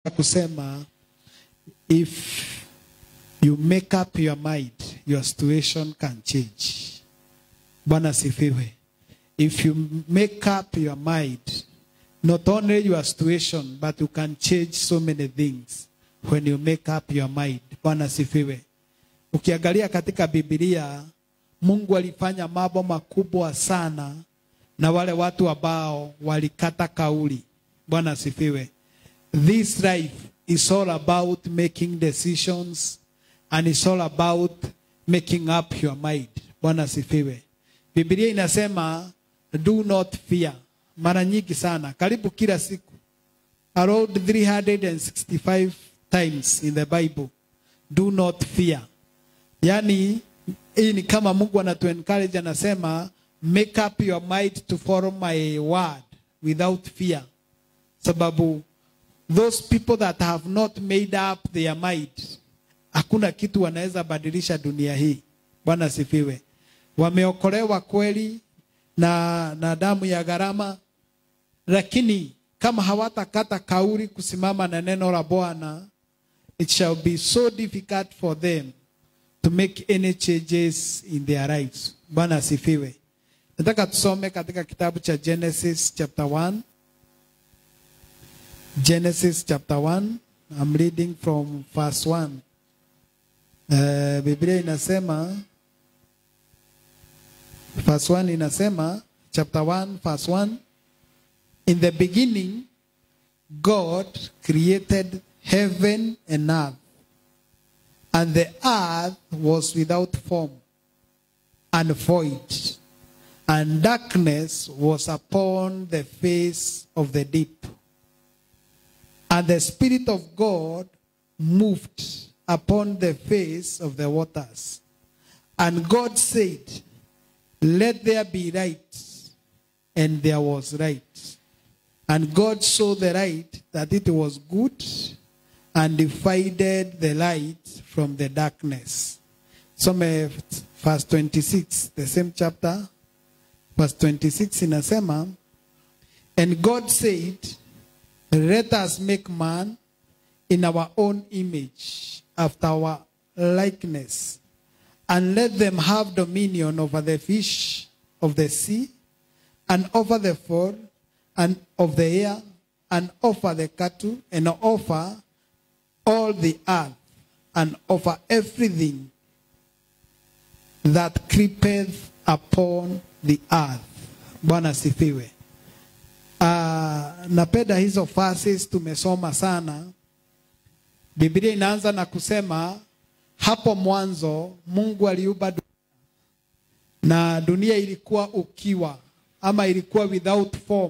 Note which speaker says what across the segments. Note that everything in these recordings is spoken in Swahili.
Speaker 1: kusema if you make up your mind your situation can change bwana sifiwe if you make up your mind not only your situation but you can change so many things when you make up your mind bwana sifiwe ukiangalia katika bibilia mungu alifanya mambo makubwa sana na wale watu ambao walikata kauli bwana asifiwe this life is all about making decisions and it's all about making up your mind bwana asifiwe bibilia inasema do not fear mara nyingi sana karibu kila siku around 365 times in the bible do not fear yani hii ni kama mungu anatu encourage anasema make up your mind to follow my word without fear sababu those people that have not made up their mind hakuna kitu wanaweza badilisha dunia hii bwana asifiwe wameokolewa kweli na, na damu ya gharama lakini kama hawatakata kauli kusimama na neno la bwana it shall be so difficult for them to make any changes in their lives bwana asifiwe nataka tusome katika kitabu cha genesis chapter 1 genesis chapter 1 i'm reading from verse 1 uh, biblia inasema verse 1 inasema chapter 1 verse 1 in the beginning god created heaven and earth and the earth was without form and void and darkness was upon the face of the deep and the spirit of god moved upon the face of the waters and god said let there be light and there was light and god saw the light that it was good and divided the light from the darkness some verse 26 the same chapter verse 26 inasema and god said let us make man in our own image after our likeness and let them have dominion over the fish of the sea and over the fowl and of the air and over the cattle and over all the earth and over everything that creepeth upon the earth bwana sifiwe uh, napenda hizo verses tumesoma sana biblia inaanza na kusema hapo mwanzo mungu aliumba dunia na dunia ilikuwa ukiwa ama ilikuwa without form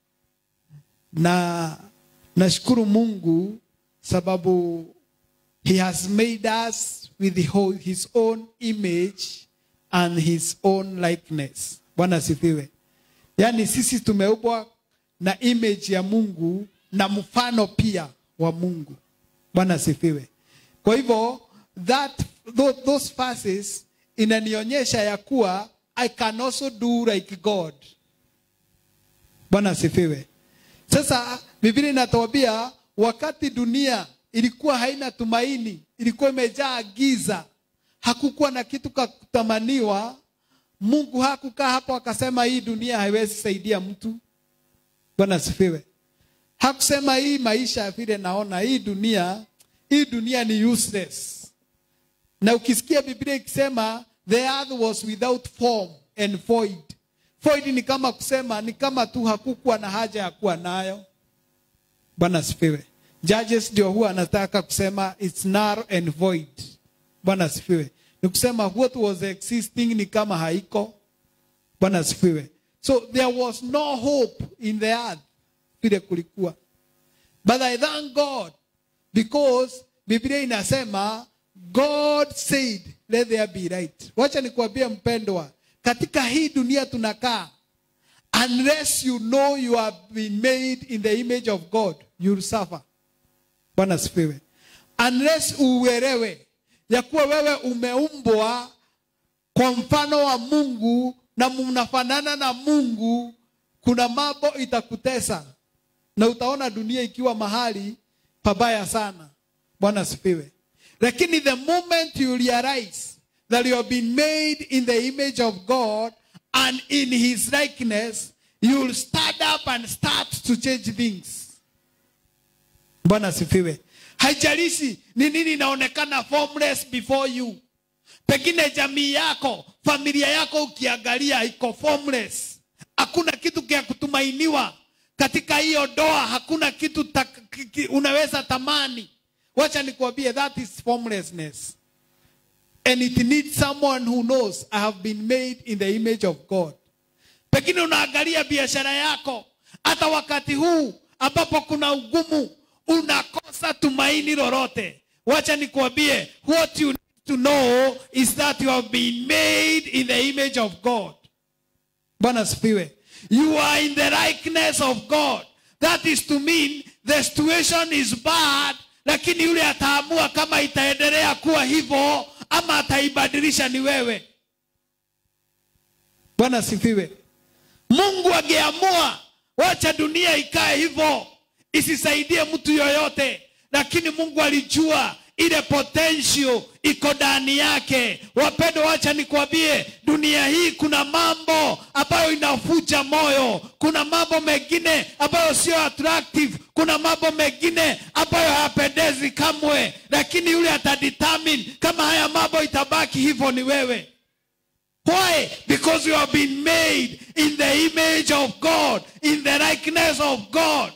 Speaker 1: na nashukuru mungu sababu he has made us with his own image and his own likeness bwana asifiwe yaani sisi tumeumbwa na image ya mungu na mfano pia wa mungu bwana asifiwe kwa hivyo that those verses inanionyesha ya kuwa i can also do like god bwana asifiwe sasa biblia inatuambia wakati dunia ilikuwa haina tumaini ilikuwa imejaa giza hakukuwa na kitu ka kutamaniwa mungu hakukaa hapo akasema hii dunia haiwezi saidia mtu bwana asifiwe hakusema hii maisha vile naona hii dunia hii dunia ni useless na ukisikia biblia ikisema the earth was without form and void void ni kama kusema ni kama tu hakukuwa na haja ya kuwa nayo bwana asifiwe judges ndio huwa anataka kusema it's narrow and void bwana asifiwe ni kusema what was existing ni kama haiko bwana asifiwe so there was no hope in the earth vile kulikuwa but i thank god because biblia inasema god said let there be light wacha nikuambie mpendwa katika hii dunia tunakaa unless you know you have been made in the image of god you'll suffer bwana asifiwe unless uelewe ya kuwa wewe umeumbwa kwa mfano wa mungu na mnafanana na mungu kuna mambo itakutesa na utaona dunia ikiwa mahali pabaya sana bwana asifiwe lakini the moment you realize that you have been made in the image of god and in his likeness you'll stand up and start to change things bwana asifiwe haijalishi ni nini inaonekana formless before you pengine jamii yako familia yako ukiangalia iko formless hakuna kitu kia kutumainiwa katika hiyo doa hakuna kitu ta, ki, ki, unaweza tamani wacha nikuambie that is formlessness and it needs someone who knows i have been made in the image of god pengine unaangalia biashara yako hata wakati huu ambapo kuna ugumu unakosa tumaini lolote wacha nikuambie what you need to know is that you have been made in the image of god bwana asifiwe you are in the likeness of god that is to mean the situation is bad lakini yule ataamua kama itaendelea kuwa hivyo ama ataibadilisha ni wewe bwana asifiwe mungu angeamua wacha dunia ikae hivyo isisaidie mtu yoyote lakini mungu alijua ile potential iko ndani yake wapendo wacha nikwambie dunia hii kuna mambo ambayo inafuja moyo kuna mambo mengine ambayo sio attractive kuna mambo mengine ambayo hayapendezi kamwe lakini yule atadetermine kama haya mambo itabaki hivyo ni wewe Why? Because you have been made in the image of God, in the likeness of God.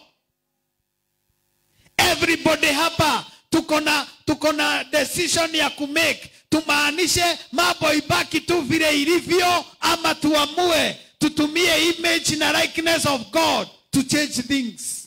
Speaker 1: Everybody hapa tuko na tuko na decision ya kumake. Tumaanishe mambo ibaki tu vile ilivyo, ama tuamue tutumie image na likeness of God to change things.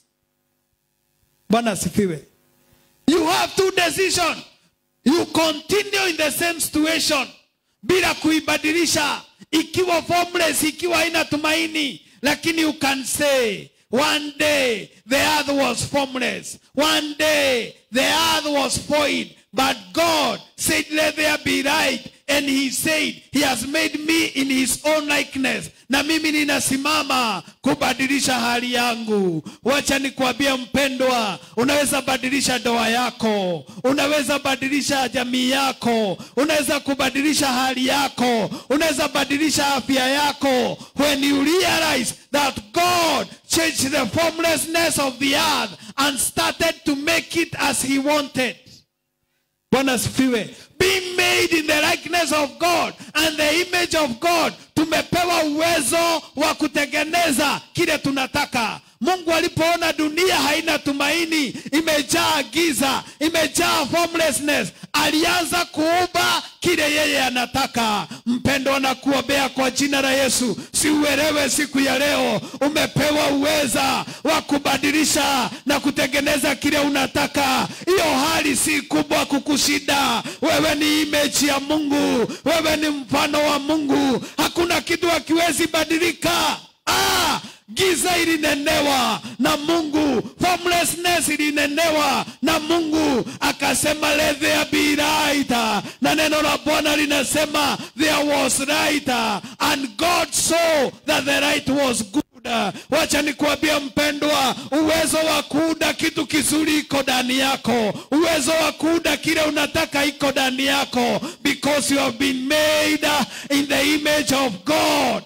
Speaker 1: Bwana asifiwe. You have two decision. You continue in the same situation bila kuibadilisha ikiwa formless ikiwa haina tumaini lakini you can say one day the earth was formless one day the earth was void but god said let there be light and he said he has made me in his own likeness na mimi ninasimama kubadilisha hali yangu wacha nikuambie mpendwa unaweza badilisha doa yako unaweza badilisha jamii yako unaweza kubadilisha hali yako unaweza badilisha afya yako when you realize that god changed the formlessness of the earth and started to make it as he wanted bwana asifiwe being made in the likeness of god and the image of god tumepewa uwezo wa kutengeneza kile tunataka mungu alipoona dunia haina tumaini imejaa giza imejaa formlessness alianza kuumba kile yeye anataka mpendwa na kuombea kwa jina la yesu siuelewe siku ya leo umepewa uweza wa kubadilisha na kutengeneza kile unataka hiyo hali si kubwa kukushinda wewe ni image ya mungu wewe ni mfano wa mungu hakuna kitu akiwezi badilika ah, giza ilinenewa na mungu formlessness ilinenewa na mungu akasema let there be light na neno la bwana linasema there was light and god saw that the light was good wacha nikuambia mpendwa uwezo wa kuunda kitu kizuri iko ndani yako uwezo wa kuunda kile unataka iko ndani yako because you have been made in the image of god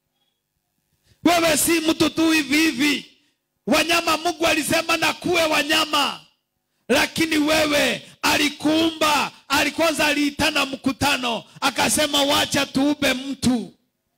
Speaker 1: wewe si mtu tu hivi hivi wanyama mungu alisema na kuwe wanyama lakini wewe alikuumba alikwanza aliitana mkutano akasema wacha tuube mtu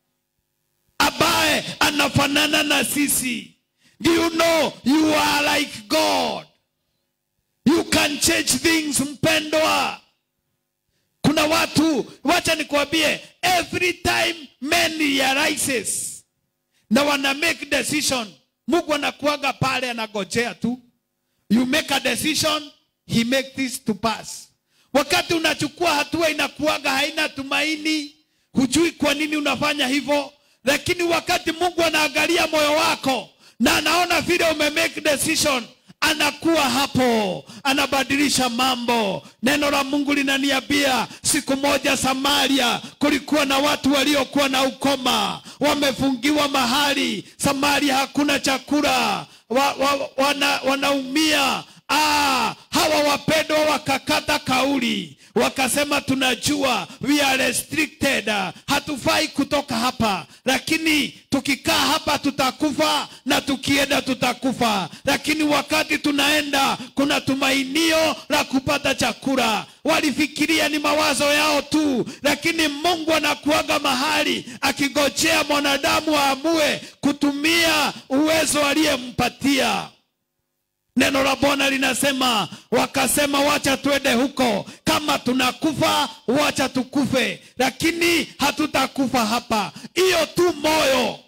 Speaker 1: ambaye anafanana na sisi do you know you are like god you can change things mpendwa kuna watu wacha nikwambie every time men realizes na wana make decision mungu anakuaga pale anagojea tu you make a decision he make this to pass wakati unachukua hatua inakuaga haina tumaini hujui kwa nini unafanya hivyo lakini wakati mungu anaangalia moyo wako na anaona vile umemake decision anakuwa hapo anabadilisha mambo neno la mungu linaniambia siku moja samaria kulikuwa na watu waliokuwa na ukoma wamefungiwa mahali samaria hakuna chakula wa, wa, wana, wanaumia ah, hawa wapendwa wakakata kauli wakasema tunajua we are restricted hatufai kutoka hapa lakini tukikaa hapa tutakufa na tukienda tutakufa lakini wakati tunaenda kuna tumainio la kupata chakula walifikiria ni mawazo yao tu lakini mungu anakuaga mahali akigojea mwanadamu aamue kutumia uwezo aliyempatia neno la bwana linasema wakasema wacha twende huko kama tunakufa wacha tukufe lakini hatutakufa hapa hiyo tu moyo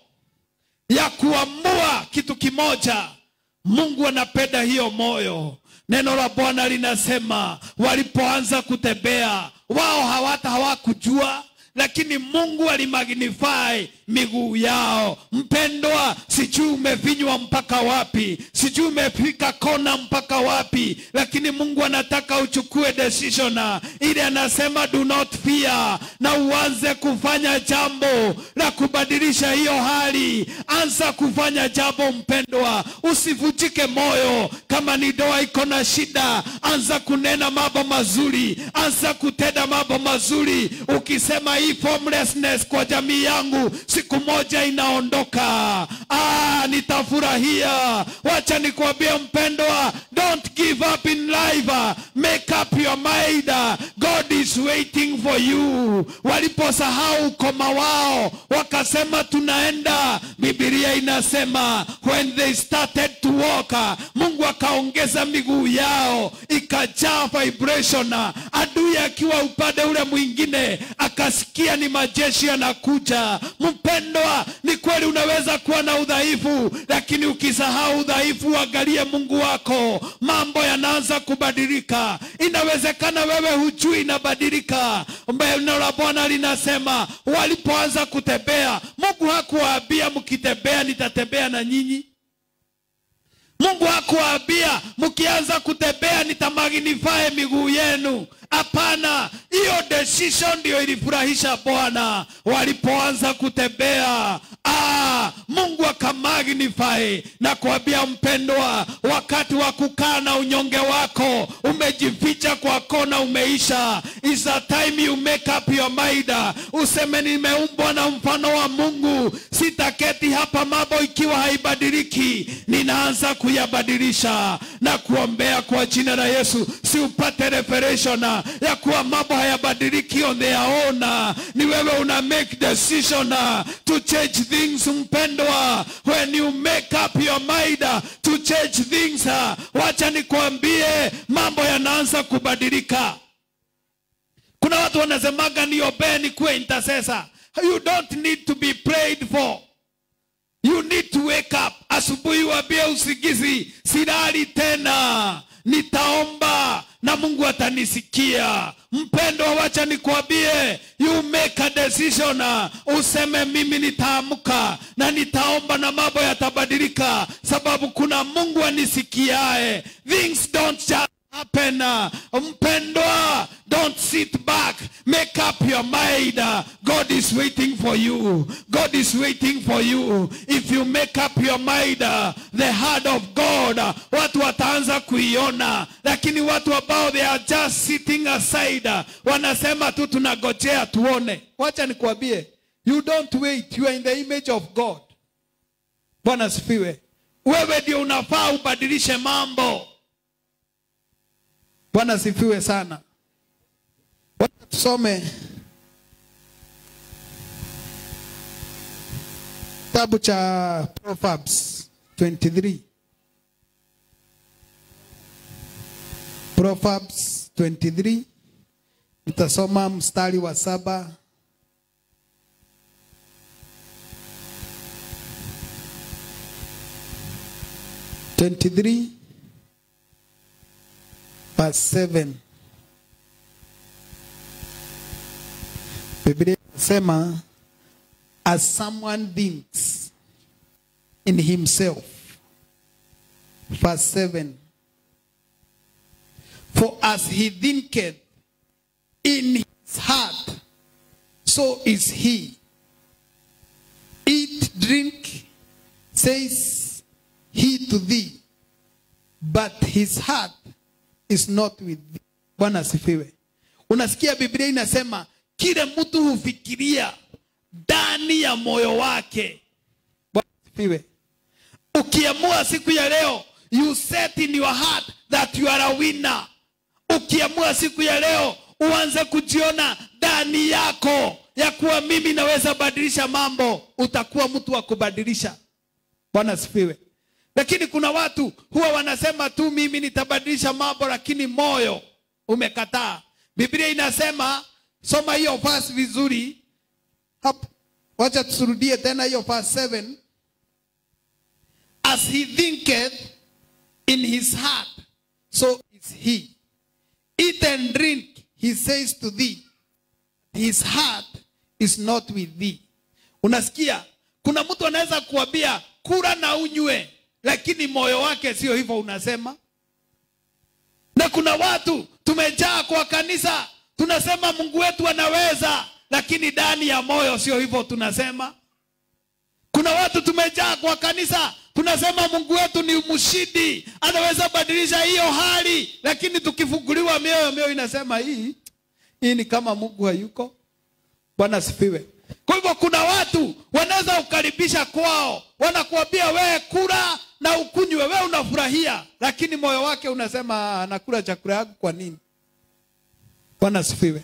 Speaker 1: ya kuamua kitu kimoja mungu anapenda hiyo moyo neno la bwana linasema walipoanza kutembea wao hawata hawakujua lakini mungu alimagnify miguu yao mpendwa sijui umevinywa mpaka wapi sijui umefika kona mpaka wapi lakini mungu anataka uchukue decision ili anasema do not fear na uanze kufanya jambo la kubadilisha hiyo hali anza kufanya jambo mpendwa usivujike moyo kama ni doa iko na shida anza kunena mambo mazuri anza kutenda mambo mazuri ukisema hii formlessness kwa jamii yangu siku moja inaondoka ah, nitafurahia wacha nikwambie mpendwa don't give up in life make up your mind god is waiting for you waliposahau ukoma wao wakasema tunaenda bibilia inasema when they started to walk mungu akaongeza miguu yao ikajaa vibration adui akiwa upande ule mwingine akasikia ni majeshi yanakuja mpendwa ni kweli unaweza kuwa na udhaifu lakini ukisahau udhaifu angalie mungu wako mambo yanaanza kubadilika inawezekana wewe hujui inabadilika neno la bwana linasema walipoanza kutembea mungu hakuwaambia mkitembea nitatembea na nyinyi mungu hakuwaambia mkianza kutembea nitamagnifae miguu yenu hapana hiyo decision ndio ilifurahisha bwana walipoanza kutembea ah, mungu akamagnify na kuambia mpendwa wakati wa kukaa na unyonge wako umejificha kwa kona umeisha is a time you make up your mind useme nimeumbwa na mfano wa mungu sitaketi hapa mambo ikiwa haibadiliki ninaanza kuyabadilisha na kuombea kwa jina la yesu si upate revelation ya kuwa mambo hayabadiliki on their own ni wewe una make decision to change things mpendwa when you make up your mind to change things wacha nikwambie mambo yanaanza kubadilika kuna watu wanasemaga niobee nikuwe intercessor you don't need to be prayed for you need to wake up asubuhi wambie usigizi silali tena nitaomba na mungu atanisikia mpendwa wacha nikwambie you make a decision useme mimi nitaamka na nitaomba na mambo yatabadilika sababu kuna mungu anisikiae things don't just happen mpendwa don't sit back make up your mind god is waiting for you god is waiting for you if you make up your mind the heart of god watu wataanza kuiona lakini watu ambao they are just sitting aside wanasema tu tunagojea tuone wacha nikuambie you don't wait you are in the image of god bwana asifiwe wewe ndio unafaa ubadilishe mambo bwana asifiwe sana wacha tusome kitabu cha proverbs 23 proverbs 23 nitasoma mstari wa saba Twenty-three, verse seven. Biblia inasema as someone thinks in himself. Verse 7. For as he thinketh in his heart, so is he. Eat, drink, says he to thee. but his heart is not with thee. Bwana asifiwe. Unasikia Biblia inasema kile mtu hufikiria ndani ya moyo wake. Bwana asifiwe. Ukiamua siku ya leo, you set in your heart that you are a winner. Ukiamua siku ya leo uanze kujiona ndani yako ya kuwa mimi naweza badilisha mambo, utakuwa mtu wa kubadilisha. Bwana asifiwe. Lakini kuna watu huwa wanasema tu mimi nitabadilisha mambo, lakini moyo umekataa. Biblia inasema, soma hiyo verse vizuri hapo. Wacha tusirudie tena hiyo verse 7 as he thinketh in his heart, so is he. Eat and drink, he says to thee, his heart is not with thee. Unasikia, kuna mtu anaweza kuambia kula na unywe, lakini moyo wake sio hivyo unasema. Na kuna watu tumejaa kwa kanisa, tunasema Mungu wetu anaweza, lakini ndani ya moyo sio hivyo tunasema. Kuna watu tumejaa kwa kanisa tunasema Mungu wetu ni mshindi, anaweza badilisha hiyo hali, lakini tukifunguliwa mioyo, mioyo inasema hii hii ni kama Mungu hayuko. Bwana asifiwe. Kwa hivyo kuna watu wanaweza ukaribisha kwao, wanakuambia wewe kula na ukunywe, wewe unafurahia, lakini moyo wake unasema nakula chakula yangu kwa nini? Bwana asifiwe.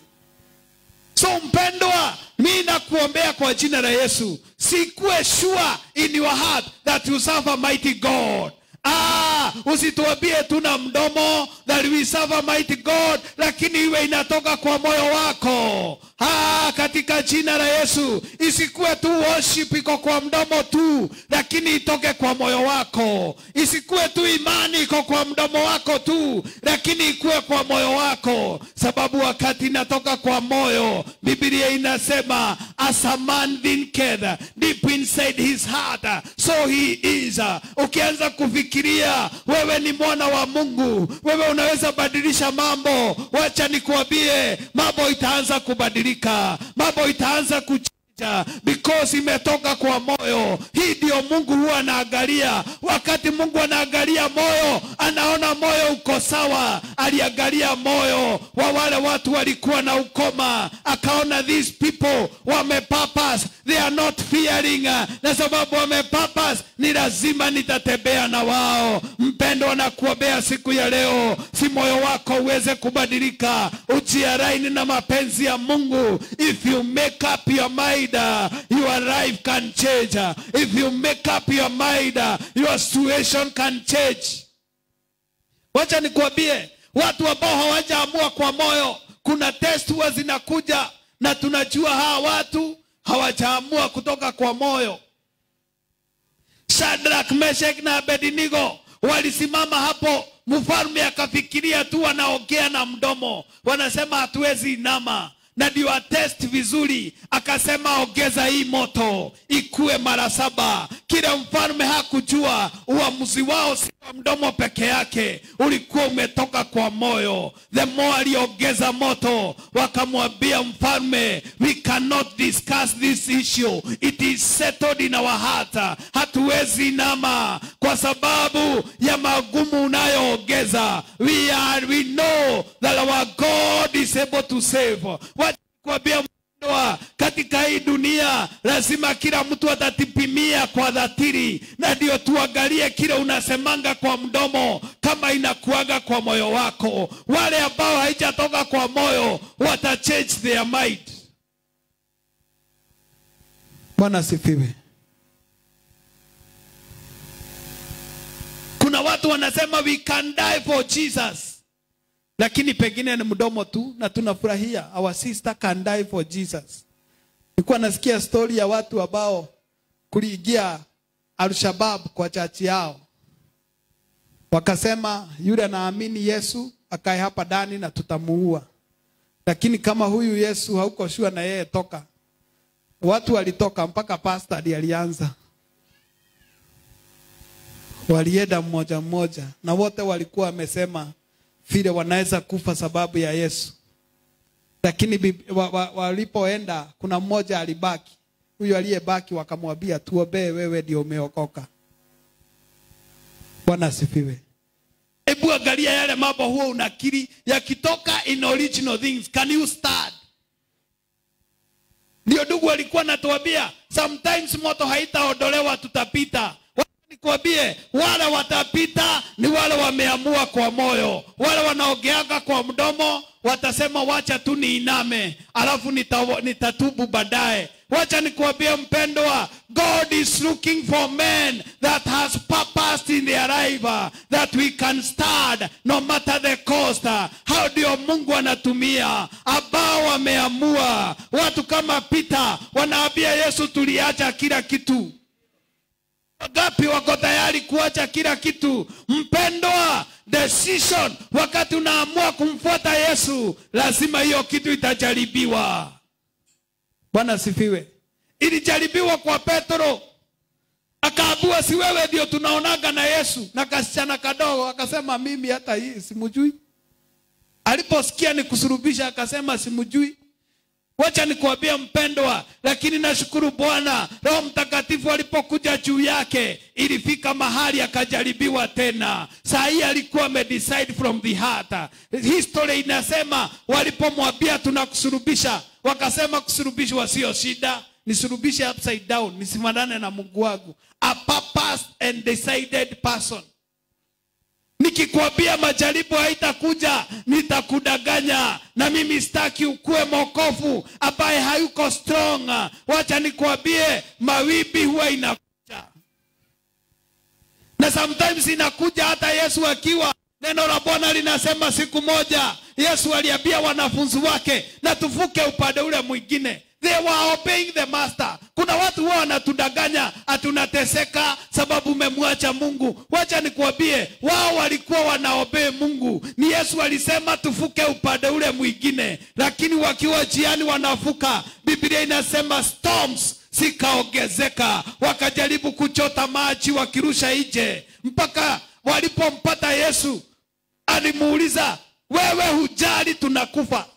Speaker 1: So mpendwa, mi nakuombea kwa jina la Yesu, sikuwe sure in your heart that you serve a mighty God. Ah, usituambie tuna mdomo that we serve a mighty God, lakini iwe inatoka kwa moyo wako. Ah, katika jina la Yesu, isikuwe tu worship iko kwa mdomo tu, lakini itoke kwa moyo wako. Isikuwe tu imani iko kwa mdomo wako tu, lakini ikuwe kwa moyo wako, sababu wakati inatoka kwa moyo, Biblia inasema as a man thinketh deep inside his heart, so he is. Ukianza kufikiria wewe ni mwana wa Mungu, wewe unaweza badilisha mambo, wacha nikuambie, mambo itaanza kubadilika, mambo itaanza kuch because imetoka kwa moyo. Hii ndio Mungu huwa anaangalia. Wakati Mungu anaangalia moyo, anaona moyo uko sawa. Aliangalia moyo wa wale watu walikuwa na ukoma, akaona these people wamepapas, they are not fearing, na sababu wamepapas, ni lazima nitatembea na wao. Mpendo na kuombea siku ya leo, si moyo wako uweze kubadilika, ujiaraini na mapenzi ya Mungu. If you make up your mind uh, your life can change. Uh, If you make up your mind, uh, your situation can change. Wacha nikuambie, watu ambao hawajaamua kwa moyo, kuna test huwa zinakuja na tunajua hawa watu hawajaamua kutoka kwa moyo. Shadrach, Meshach na Abednego walisimama hapo, mfalme akafikiria tu wanaongea na mdomo, wanasema hatuwezi inama na ndio atest vizuri, akasema ongeza hii moto ikue mara saba. Kila mfalme hakujua uamuzi wao si wa mdomo peke yake, ulikuwa umetoka kwa moyo. The more aliongeza moto, wakamwambia mfalme, we cannot discuss this issue, it is settled in our heart. Hatuwezi nama kwa sababu ya magumu unayoongeza. We are, we know that our God is able to save. Wacha kuambia mpendwa, katika hii dunia lazima kila mtu atatipimia kwa dhatiri, na ndio tuangalie kile unasemanga kwa mdomo kama inakuaga kwa moyo wako. Wale ambao haijatoka kwa moyo wata change their mind. Bwana asifiwe. Kuna watu wanasema we can die for Jesus lakini pengine ni mdomo tu na tunafurahia our sister can die for Jesus. Nilikuwa nasikia stori ya watu ambao kuliingia Al-Shabab kwa chachi yao, wakasema yule anaamini Yesu akae hapa ndani na tutamuua, lakini kama huyu Yesu hauko shua na yeye toka. Watu walitoka mpaka pastor ndiye alianza, walienda mmoja mmoja, na wote walikuwa wamesema vile wanaweza kufa sababu ya Yesu. Lakini walipoenda wa, wa kuna mmoja alibaki. Huyo aliyebaki wakamwambia tuombee, wewe ndio umeokoka. Bwana asifiwe. hebu angalia yale mambo huwa unakiri yakitoka in original things can you start ndio ndugu alikuwa anatuambia sometimes moto haitaondolewa tutapita Wacha nikwambie wale watapita ni wale wameamua kwa moyo wale wanaogeaga kwa mdomo watasema wacha tu niiname alafu nita, nitatubu baadaye wacha nikuambie mpendwa god is looking for men that has purpose in their life uh, that we can start no matter the cost uh. hao ndio mungu anatumia ambao wameamua watu kama peter wanaambia yesu tuliacha kila kitu Wangapi wako tayari kuacha kila kitu? Mpendwa, decision wakati unaamua kumfuata Yesu, lazima hiyo kitu itajaribiwa. Bwana asifiwe. Ilijaribiwa kwa Petro, akaambiwa si wewe ndio tunaonaga na Yesu, na kasichana kadogo akasema mimi hata hii simjui. Aliposikia ni kusurubisha akasema simjui. Wacha nikuambia mpendwa, lakini nashukuru Bwana, Roho Mtakatifu alipokuja juu yake, ilifika mahali akajaribiwa tena. Saa hii alikuwa amedecide from the heart. History inasema walipomwambia tunakusurubisha, wakasema kusurubishwa sio shida, nisurubishe upside down, nisimanane na Mungu wangu. A purpose and decided person. Nikikwambia majaribu haitakuja, nitakudanganya. Na mimi sitaki ukuwe mokofu ambaye hayuko strong. Wacha nikwambie, mawimbi huwa inakuja, na sometimes inakuja hata Yesu akiwa Neno la Bwana linasema siku moja Yesu aliambia wanafunzi wake na tuvuke upande ule mwingine. They were obeying the master. Kuna watu huwa wanatudanganya atunateseka sababu umemwacha Mungu. Wacha nikuambie, wao walikuwa wanaobey Mungu. Ni Yesu alisema tuvuke upande ule mwingine, lakini wakiwa jiani wanavuka, Biblia inasema storms zikaongezeka, wakajaribu kuchota maji wakirusha nje, mpaka walipompata Yesu alimuuliza, wewe hujali tunakufa?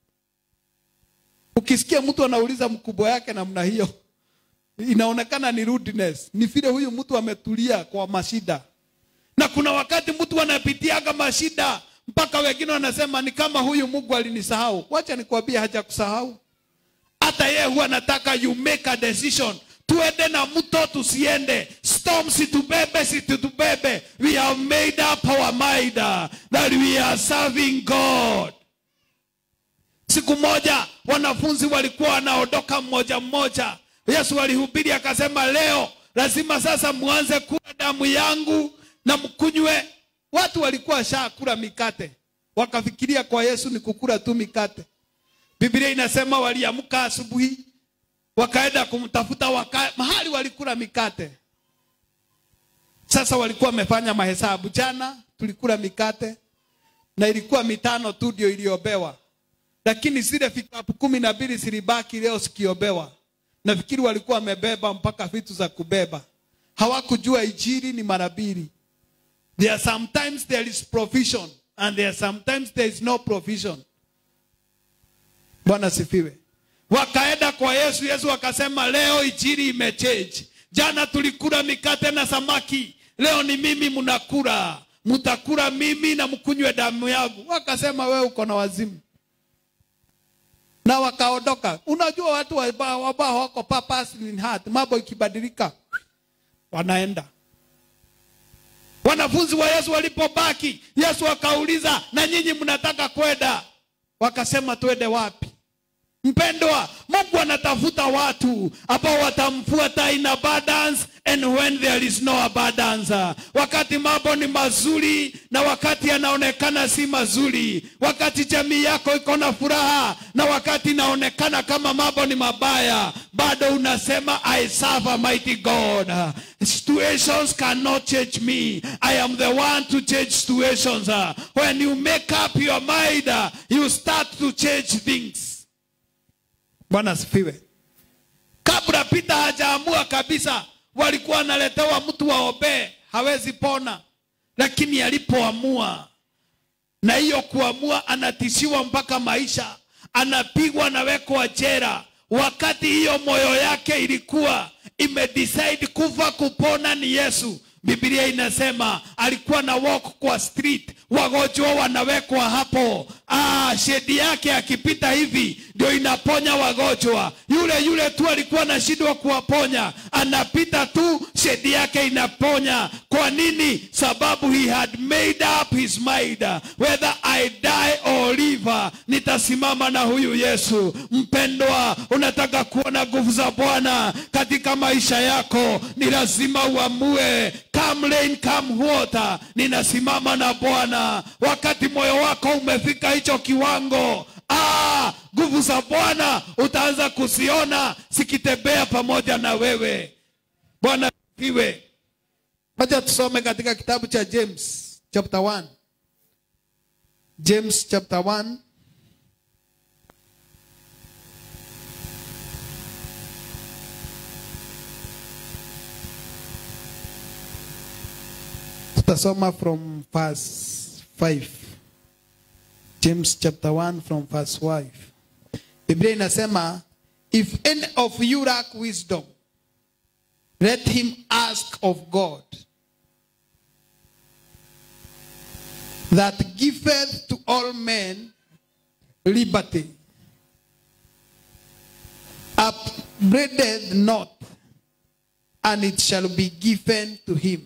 Speaker 1: Ukisikia mtu anauliza mkubwa yake namna hiyo, inaonekana ni rudeness. Ni vile huyu mtu ametulia kwa mashida, na kuna wakati mtu anapitiaga mashida mpaka wengine wanasema ni kama huyu Mungu alinisahau. Wacha nikwambie, hajakusahau. Hata yeye huwa anataka you make a decision tuende na mto tusiende, storm situbebe, situtubebe. We have made up our mind that we are serving God. Siku moja wanafunzi walikuwa wanaondoka mmoja mmoja. Yesu alihubiri akasema, leo lazima sasa muanze kula damu yangu na mkunywe. Watu walikuwa shakula mikate, wakafikiria kwa Yesu ni kukula tu mikate. Biblia inasema waliamka asubuhi wakaenda kumtafuta waka, mahali walikula mikate. Sasa walikuwa wamefanya mahesabu, jana tulikula mikate na ilikuwa mitano tu ndio iliobewa, lakini zile vikapu kumi na mbili zilibaki leo sikiobewa. Nafikiri walikuwa wamebeba mpaka vitu za kubeba, hawakujua ijiri ni mara mbili. There are sometimes there is provision and there are sometimes there is no provision. Bwana sifiwe. Wakaenda kwa Yesu, Yesu akasema leo ijiri imechange. Jana tulikula mikate na samaki, leo ni mimi mnakula, mtakula mimi na mkunywe damu yangu. Wakasema wewe uko na wazimu, na wakaondoka. Unajua watu ambao wako purpose in heart, mambo ikibadilika wanaenda. Wanafunzi wa Yesu walipobaki, Yesu akauliza, na nyinyi mnataka kwenda? Wakasema twende wapi? Mpendwa, Mungu anatafuta watu ambao watamfuata in abundance and when there is no abundance. Wakati mambo ni mazuri na wakati yanaonekana si mazuri, wakati jamii yako iko na furaha na wakati inaonekana kama mambo ni mabaya, bado unasema I serve a mighty God. Situations cannot change me. I am the one to change situations. When you make up your mind, you start to change things. Bwana asifiwe. Kabla Pita hajaamua kabisa, walikuwa wanaletewa mtu waombee, hawezi pona, lakini alipoamua, na hiyo kuamua, anatishiwa mpaka maisha, anapigwa, anawekwa jela. Wakati hiyo moyo yake ilikuwa imedecide kufa kupona ni Yesu, Biblia inasema alikuwa na walk kwa street, wagonjwa wanawekwa hapo. Ah, shedi yake akipita hivi ndio inaponya wagonjwa. Yule yule tu alikuwa anashindwa kuwaponya, anapita tu, shedi yake inaponya. Kwa nini? Sababu he had made up his mind, whether I die or live, nitasimama na huyu Yesu. Mpendwa, unataka kuona nguvu za Bwana katika maisha yako, ni lazima uamue, come rain come water, ninasimama na Bwana. Wakati moyo wako umefika hicho kiwango, ah, nguvu za Bwana utaanza kuziona zikitembea pamoja na wewe. Bwana iwe. Wacha tusome katika kitabu cha James chapter 1. James chapter 1 tutasoma from verse 5 james chapter 1 from verse 5 biblia inasema if any of you lack wisdom let him ask of god that giveth to all men liberty upbraideth not and it shall be given to him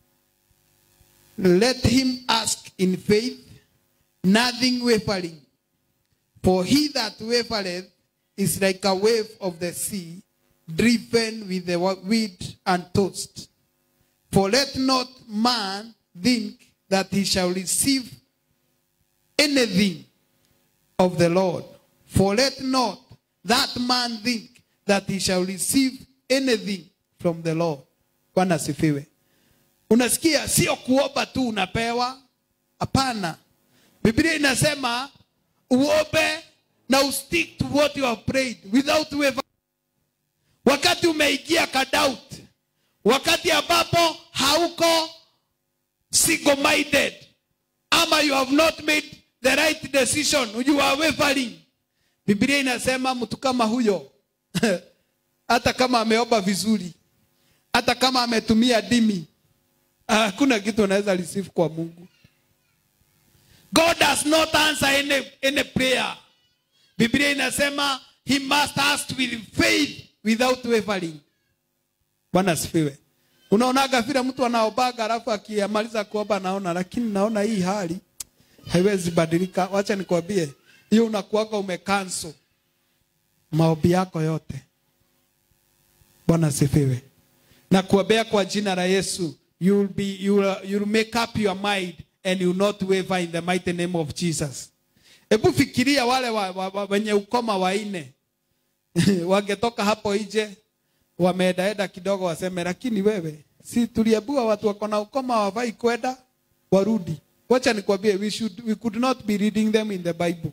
Speaker 1: let him ask in faith, nothing wavering. For he that wavereth is like a wave of the sea, driven with the wind and tossed. For let not man think that he shall receive anything of the Lord. For let not that man think that he shall receive anything from the Lord. Bwana asifiwe. Unasikia, sio kuomba tu unapewa. Hapana, Biblia inasema uombe na ustick to what you have prayed without waver. Wakati umeingia ka doubt, wakati ambapo hauko single minded ama you have not made the right decision, you are wavering. Biblia inasema mtu kama huyo hata kama ameomba vizuri, hata kama ametumia dimi hakuna kitu unaweza receive kwa Mungu. God does not answer any, any prayer. Biblia inasema he must ask with faith without wavering. Bwana asifiwe. Unaonaga vile mtu anaobaga alafu akimaliza kuomba naona, lakini naona hii hali haiwezi badilika. Wacha nikwambie, hiyo unakuwaga umekanso maombi yako yote. Bwana asifiwe. Na kuombea kwa jina la Yesu you'll be you'll, you'll make up your mind and you not waver in the mighty name of Jesus. Hebu fikiria wale wa, wa, wa, wenye ukoma waine wangetoka hapo nje wameedaeda kidogo, waseme lakini wewe, si tuliambiwa watu wako na ukoma wavai kwenda warudi. Wacha nikwambie, we should we could not be reading them in the Bible.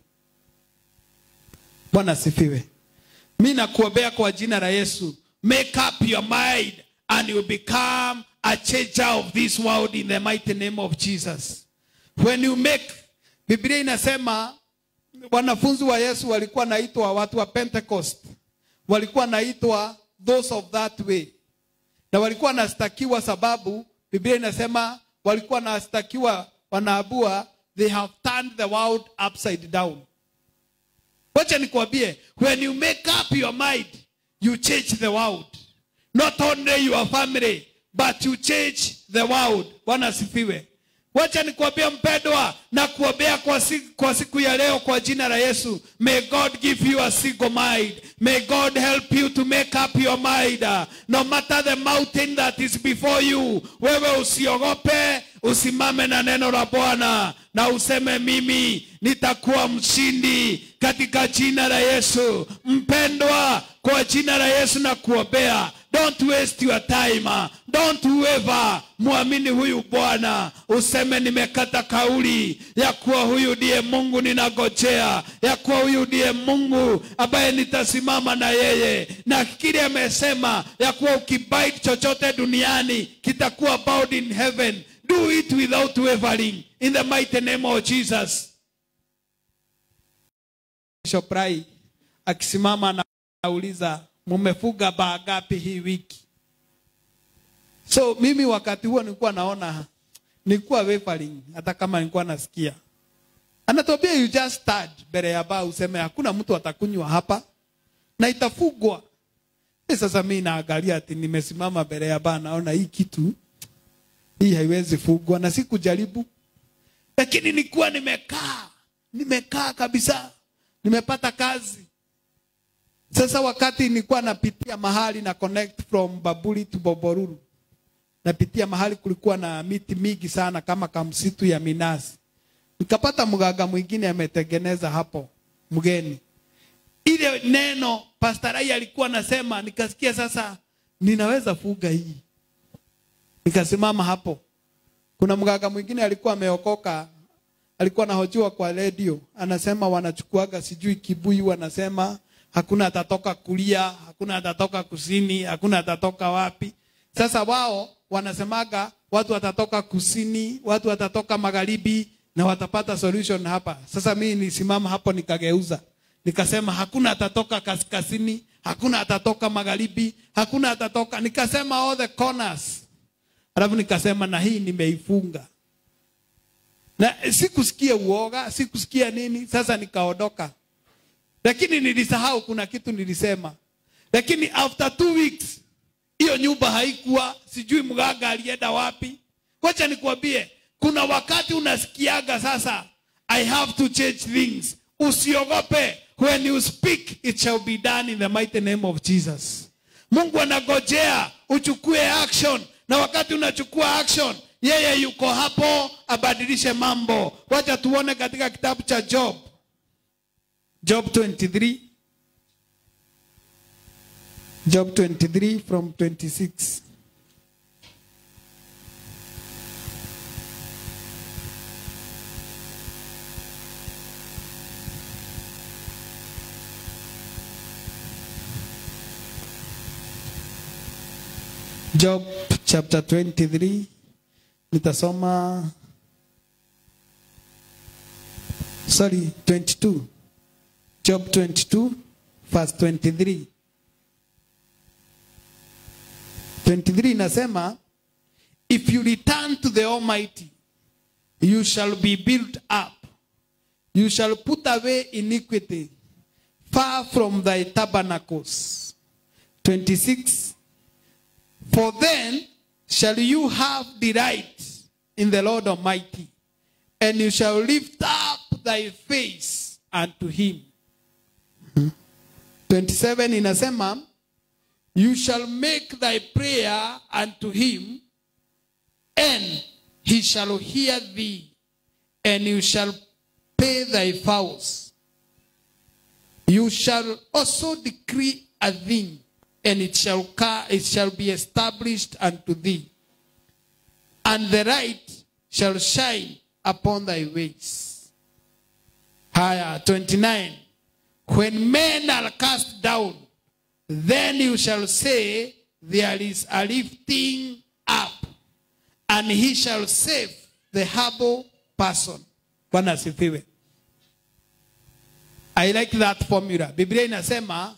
Speaker 1: Bwana sifiwe. Mimi nakuombea kwa jina la Yesu, make up your mind and you become a changer of this world in the mighty name of Jesus. When you make, Biblia inasema wanafunzi wa Yesu walikuwa naitwa watu wa Pentecost, walikuwa naitwa those of that way, na walikuwa nastakiwa sababu Biblia inasema walikuwa nastakiwa, wanaabua they have turned the world upside down. Wacha nikwambie, when you make up your mind, you change the world, not only your family but you change the world. Bwana asifiwe. Wacha nikwambie mpendwa, na kuombea kwa siku, kwa siku ya leo kwa jina la Yesu. May God give you a single mind. May God help you to make up your mind. No matter the mountain that is before you. Wewe usiogope, usimame na neno la Bwana na useme mimi nitakuwa mshindi katika jina la Yesu. Mpendwa, kwa jina la Yesu na kuombea Don't waste your time. Don't waver. Muamini huyu Bwana, useme nimekata kauli ya kuwa huyu ndiye Mungu ninagojea, ya kuwa huyu ndiye Mungu ambaye nitasimama na yeye, na kile amesema ya kuwa ukibaiti chochote duniani kitakuwa bound in heaven. Do it without wavering in the mighty name of Jesus. Bishop Rai akisimama na nauliza mumefuga baa ngapi hii wiki? so mimi wakati huo nilikuwa naona nilikuwa wavering hata kama nilikuwa nasikia anatuambia you just start mbele ya baa useme hakuna mtu atakunywa hapa na itafugwa Eh, sasa mi naangalia ati nimesimama mbele ya baa naona hii kitu hii haiwezi fugwa na sikujaribu lakini nilikuwa nimekaa nimekaa kabisa nimepata kazi sasa wakati nilikuwa napitia mahali na connect from babuli to boboruru napitia mahali kulikuwa na miti mingi sana kama kamsitu ya minazi nikapata mganga mwingine ametengeneza hapo mgeni ile neno pastarai alikuwa anasema nikasikia sasa ninaweza fuga hii nikasimama hapo kuna mganga mwingine alikuwa ameokoka alikuwa anahojiwa kwa redio anasema wanachukuaga sijui kibuyu wanasema hakuna atatoka kulia hakuna atatoka kusini hakuna atatoka wapi sasa wao wanasemaga watu watatoka kusini watu watatoka magharibi na watapata solution hapa sasa mimi nisimama hapo nikageuza nikasema hakuna atatoka kaskazini hakuna atatoka magharibi hakuna atatoka nikasema all the corners alafu nikasema na hii nimeifunga na sikusikia uoga sikusikia nini sasa nikaondoka lakini nilisahau kuna kitu nilisema lakini after two weeks hiyo nyumba haikuwa sijui mganga alienda wapi kocha nikuambie kuna wakati unasikiaga sasa i have to change things usiogope when you speak it shall be done in the mighty name of jesus mungu anagojea uchukue action na wakati unachukua action yeye yuko hapo abadilishe mambo wacha tuone katika kitabu cha job job 23 job 23 from 26 Job chapter 23 nitasoma sorry 22 Job 22 verse 23 23 inasema if you return to the almighty you shall be built up you shall put away iniquity far from thy tabernacles 26 For then shall you have delight in the Lord Almighty, and you shall lift up thy face unto him. 27 inasema, you shall make thy prayer unto him, and he shall hear thee, and you shall pay thy vows. You shall also decree a thing, and it shall, ca- it shall be established unto thee. And the right shall shine upon thy ways. Higher, 29. When men are cast down, then you shall say, There is a lifting up, and he shall save the humble person. Bwana asifiwe. I like that formula. Biblia inasema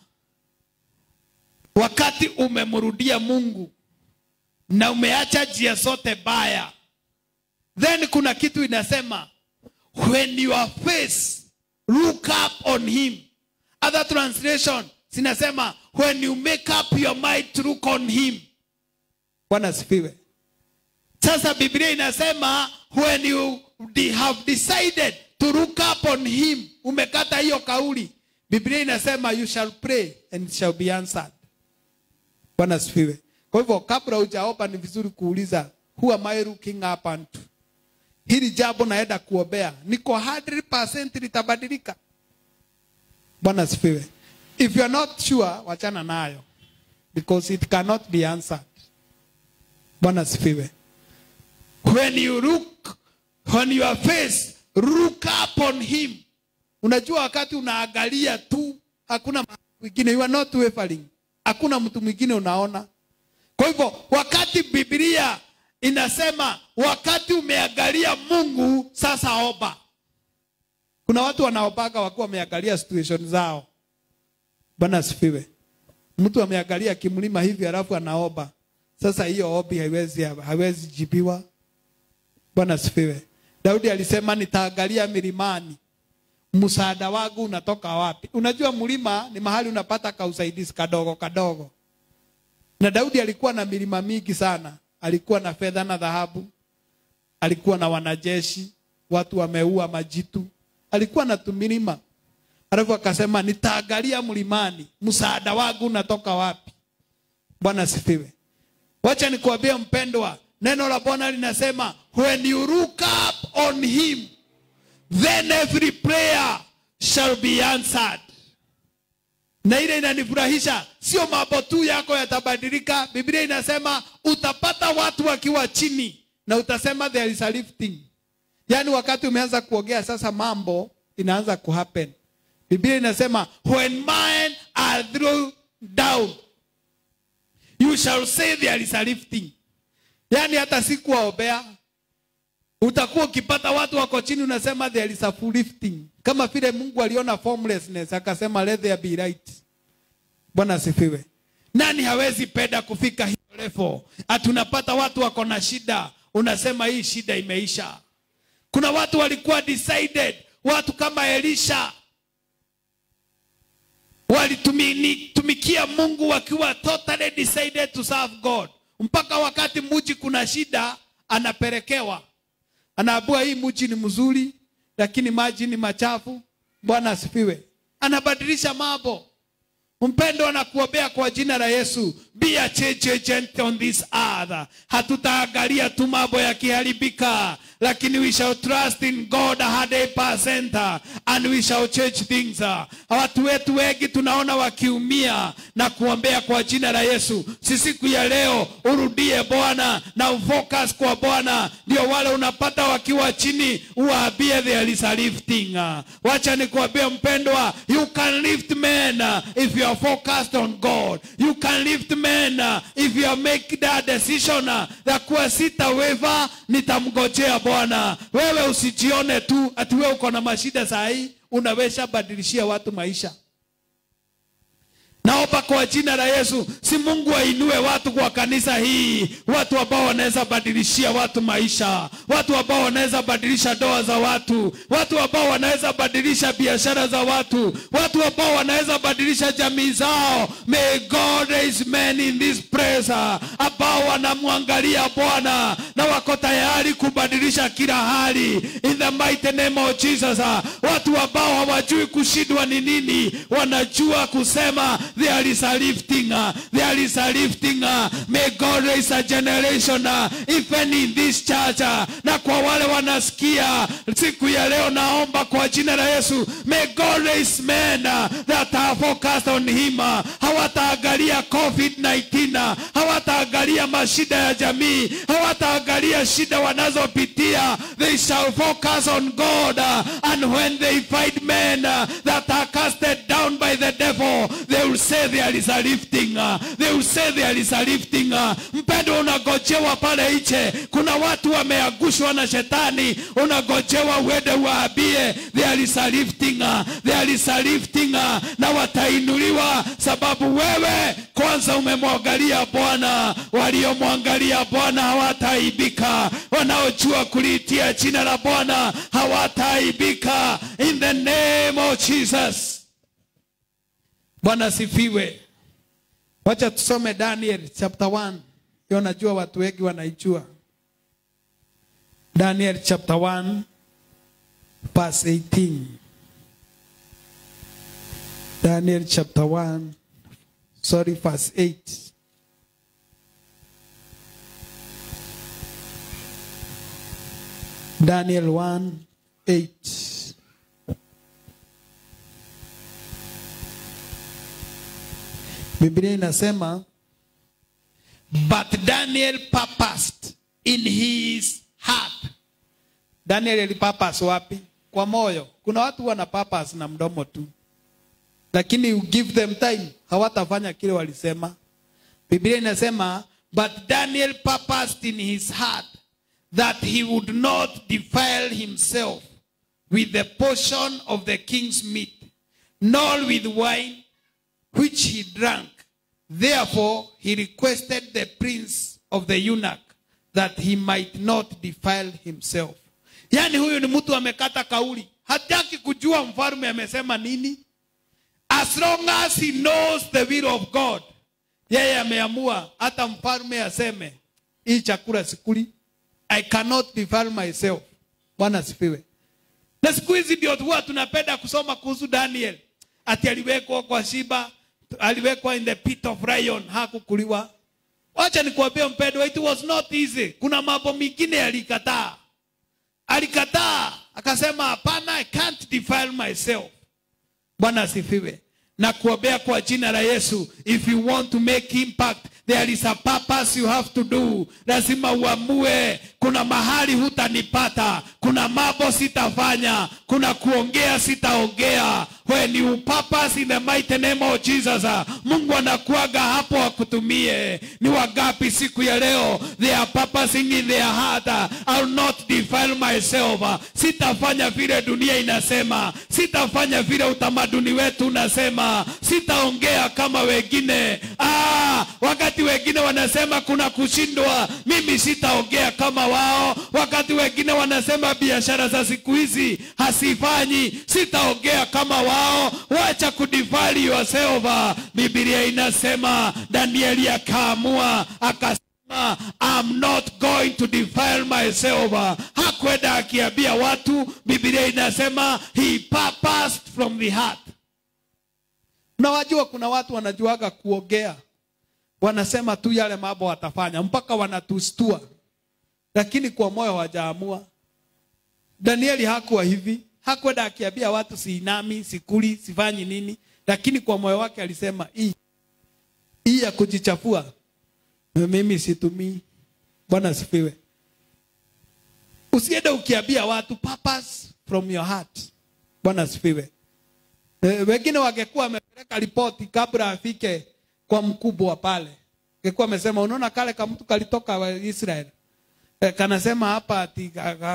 Speaker 1: wakati umemrudia Mungu na umeacha njia zote baya, then kuna kitu inasema when your face look up on him. Other translation zinasema when you make up your mind to look on him. Bwana asifiwe. Sasa Biblia inasema when you de- have decided to look up on him, umekata hiyo kauli. Biblia inasema you shall pray and it shall be answered. Bwana asifiwe. Kwa hivyo kabla hujaomba ni vizuri kuuliza who am I looking up unto? Hili jambo naenda kuombea niko 100% litabadilika. Bwana asifiwe. If you are not sure, wachana nayo because it cannot be answered. Bwana asifiwe. When you look on your face, look upon him. Unajua wakati unaangalia tu, hakuna mahali mwingine, you are not wavering. Hakuna mtu mwingine unaona. Kwa hivyo wakati Biblia inasema wakati umeangalia Mungu, sasa omba. Kuna watu wanaobaga wakiwa wameangalia situation zao. Bwana asifiwe. Mtu ameangalia kimlima hivi alafu anaomba. Sasa hiyo ombi haiwezi haiwezi jibiwa. Bwana sifiwe. Daudi alisema nitaangalia milimani, msaada wangu unatoka wapi? Unajua mlima ni mahali unapata kausaidizi kadogo kadogo, na Daudi alikuwa na milima mingi sana. Alikuwa na fedha na dhahabu, alikuwa na wanajeshi, watu wameua majitu, alikuwa na tumilima. Alafu akasema nitaangalia mlimani, msaada wangu unatoka wapi? Bwana sifiwe. Wacha nikuambie mpendwa, neno la Bwana linasema when you look up on him then every prayer shall be answered. Na ile inanifurahisha, sio mambo tu yako yatabadilika. Biblia inasema utapata watu wakiwa chini na utasema there is a lifting. Yaani wakati umeanza kuongea sasa, mambo inaanza kuhappen. Biblia inasema when men are thrown down you shall say there is a lifting. Yaani hata sikuwaombea, utakuwa ukipata watu wako chini, unasema there is a full lifting, kama vile Mungu aliona formlessness akasema let there be light. Bwana asifiwe. Nani hawezi penda kufika hiyo level? Atunapata watu wako na shida, unasema hii shida imeisha. Kuna watu walikuwa decided, watu kama Elisha walitumikia Mungu wakiwa totally decided to serve God, mpaka wakati muji kuna shida, anapelekewa anaambua hii muji ni mzuri, lakini maji ni machafu. Bwana asifiwe. Anabadilisha mambo. Mpendo anakuombea kwa jina la Yesu, be a change agent on this earth. Hatutaangalia tu mambo yakiharibika, lakini we shall trust in God 100% and we shall change things. Watu wetu wengi tunaona wakiumia na kuombea kwa jina la Yesu. Si siku ya leo urudie Bwana na ufocus kwa Bwana, ndio wale unapata wakiwa chini, uwaambie there is a lifting. Wacha nikuambie mpendwa, you can lift men if you are focused on God. You can lift men if you make that decision ya kuwa sitaweva, nitamgojea Bwana. Wewe usijione tu ati wewe uko na mashida saa hii, unaweza badilishia watu maisha. Naomba kwa jina la Yesu, si Mungu ainue watu kwa kanisa hii, watu ambao wanaweza badilishia watu maisha, watu ambao wanaweza badilisha ndoa za watu, watu ambao wanaweza badilisha biashara za watu, watu ambao wanaweza badilisha jamii zao. May God raise men in this place ambao wanamwangalia Bwana na wako tayari kubadilisha kila hali in the mighty name of Jesus. Watu ambao hawajui kushindwa ni nini, wanajua kusema there is a lifting, uh, there is a lifting. Uh, may God raise a generation uh, even in this church. Uh, na kwa wale wanasikia siku ya leo, naomba kwa jina la Yesu, may God raise men uh, that are focused on him. Uh, hawataangalia COVID-19, uh, hawataangalia mashida ya jamii, hawataangalia shida wanazopitia. They shall focus on God uh, and when they find men uh, that are casted down by the devil, they will say there is a lifting. Uh, they will say there is a lifting. Uh, mpendo unagojewa pale nje, kuna watu wameangushwa na shetani, unagojewa uende waambie there is a lifting. Uh, there is a lifting uh, na watainuliwa sababu wewe kwanza umemwangalia Bwana. Waliomwangalia Bwana hawataibika, wanaojua kuliitia jina la Bwana hawataibika. In the name of Jesus. Bwana sifiwe. Wacha tusome Daniel chapter 1. Hiyo najua watu wengi wanaijua. Daniel chapter 1 verse 18. Daniel chapter 1 sorry verse 8. Daniel 1 8. Biblia inasema but Daniel purposed in his heart. Daniel alipurpose wapi? Kwa moyo. Kuna watu wana purpose na mdomo tu, lakini you give them time, hawatafanya kile walisema. Biblia inasema but Daniel purposed in his heart that he would not defile himself with the portion of the king's meat, nor with wine which he drank. Therefore, he requested the prince of the eunuch that he might not defile himself. Yaani huyu ni mtu amekata kauli, hataki kujua mfalme amesema nini. As long as he knows the will of God, yeye ameamua hata mfalme aseme hii chakula sikuli, I cannot defile myself. Bwana asifiwe. Na siku hizi ndio huwa tunapenda kusoma kuhusu Daniel, ati aliwekwa kwa shiba, aliwekwa in the pit of lion, hakukuliwa. Wacha nikuambie mpendwa, it was not easy. Kuna mambo mengine alikataa, alikataa akasema, hapana, I can't defile myself. Bwana asifiwe. Na kuombea kwa jina la Yesu, if you want to make impact there is a purpose you have to do. Lazima uamue, kuna mahali hutanipata, kuna mambo sitafanya, kuna kuongea sitaongea. When you purpose in the mighty name of Jesus, Mungu anakuaga hapo akutumie. Ni wangapi siku ya leo they are purposing in their heart, I'll not defile myself. Sitafanya vile dunia inasema, sitafanya vile utamaduni wetu unasema, sitaongea kama wengine. Ah, wakati wengine wanasema kuna kushindwa, mimi sitaongea kama wao. Wakati wengine wanasema biashara za siku hizi hasifanyi, sitaongea kama wao. Wacha kudefile yourself. Biblia inasema Danieli akaamua akasema, I'm not going to defile myself. Hakwenda akiambia watu, Biblia inasema he purposed from the heart. Na wajua kuna watu wanajuaga kuongea wanasema tu yale mambo watafanya mpaka wanatustua, lakini kwa moyo hawajaamua. Danieli hakuwa hivi, hakwenda akiambia watu siinami, sikuli, sifanyi nini, lakini kwa moyo wake alisema hii hii ya kujichafua mimi situmii. Bwana asifiwe. Usiende ukiambia watu purpose from your heart. Bwana asifiwe. E, wengine wangekuwa wamepeleka ripoti kabla afike kwa mkubwa pale, angekuwa amesema unaona, kale kama mtu kalitoka wa Israel e, kanasema hapa ati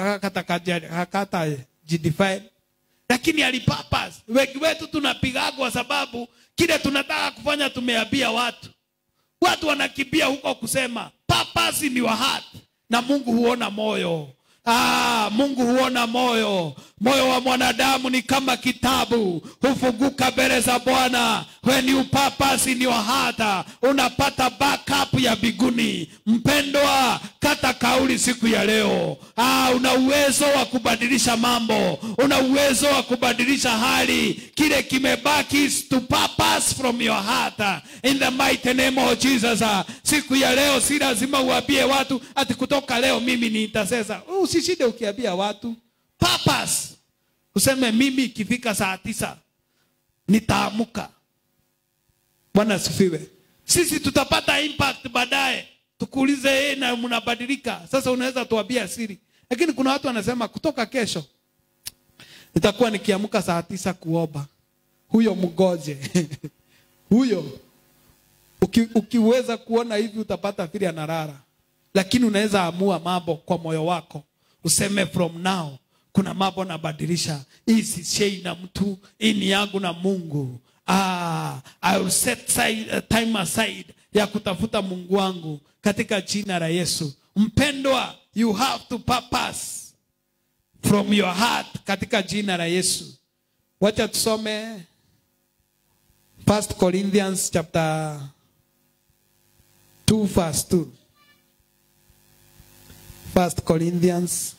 Speaker 1: hakata jidefine, lakini alipurpose. Wengi wetu tunapiga kwa sababu kile tunataka kufanya tumeambia watu, watu wanakimbia huko kusema purpose in your heart, na Mungu huona moyo. Ah, Mungu huona moyo. Moyo wa mwanadamu ni kama kitabu, hufunguka mbele za Bwana. When you purpose in your heart, unapata backup ya biguni. Mpendwa, kata kauli siku ya leo. Ah, una uwezo wa kubadilisha mambo, una uwezo wa kubadilisha hali. Kile kimebaki is to purpose from your heart in the mighty name of Jesus. Siku ya leo si lazima uambie watu ati kutoka leo mimi ni intercessor. Usishinde ukiambia watu purpose. Useme mimi ikifika saa tisa nitaamuka. Bwana asifiwe. Sisi tutapata impact baadaye, tukuulize yeye na mnabadilika. Sasa unaweza tuambia siri, lakini kuna watu wanasema kutoka kesho nitakuwa nikiamka saa tisa kuomba. Huyo mgoje huyo uki, ukiweza kuona hivi utapata vile analala, lakini unaweza amua mambo kwa moyo wako, useme from now kuna mambo nabadilisha. Hii si shei na mtu, hii ni yangu na Mungu. Ah, I will set side, uh, time aside ya kutafuta Mungu wangu katika jina la Yesu. Mpendwa, you have to purpose from your heart katika jina la Yesu. Wacha tusome First Corinthians chapter 2 verse 2. First Corinthians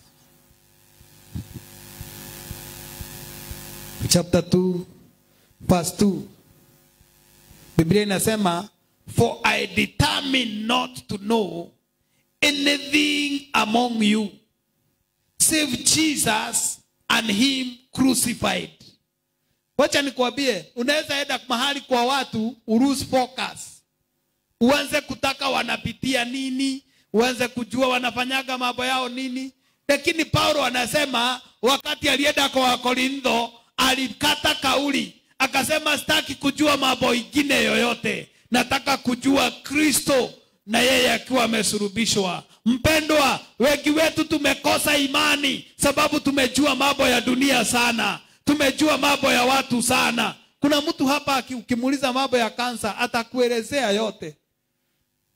Speaker 1: chapter 2 verse 2 biblia inasema for i determine not to know anything among you save jesus and him crucified wacha nikuambie unaweza enda mahali kwa watu uruse focus uanze kutaka wanapitia nini uanze kujua wanafanyaga mambo yao nini lakini paulo anasema wakati alienda kwa wakorintho alikata kauli akasema sitaki kujua mambo ingine yoyote nataka kujua kristo na yeye akiwa amesurubishwa mpendwa wengi wetu tumekosa imani sababu tumejua mambo ya dunia sana tumejua mambo ya watu sana kuna mtu hapa ukimuuliza mambo ya kansa atakuelezea yote